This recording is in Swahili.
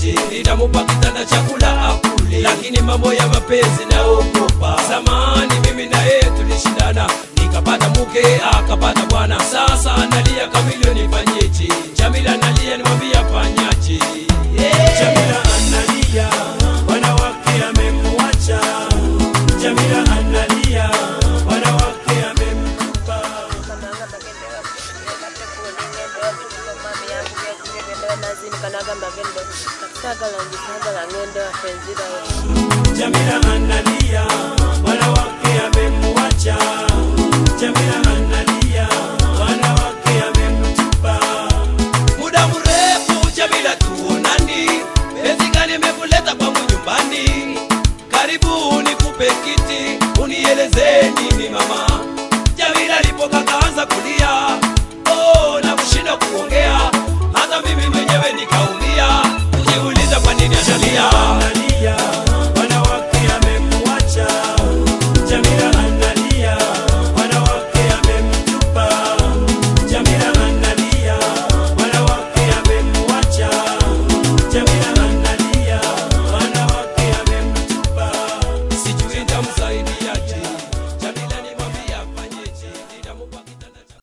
nifanyeje nitamupa kitanda chakula akule lakini mambo ya mapenzi naogopa zamani mimi na yeye tulishindana nikapata mke akapata bwana sasa analia kamilio nifanyeje jamila analia nimwambia fanyaje Jamila analia, bwana wake amemwacha. Jamila analia, bwana wake amemtupa. Jamila analia, bwana wake amemwacha. Jamila analia, bwana wake amemtupa. muda mrefu jamila tuonani penzi gani imekuleta kwangu nyumbani karibu nikupe kiti unieleze nini mama jamila alipoka kaanza kulia oh, na kushinda kuongea hata mimi mwenyewe nika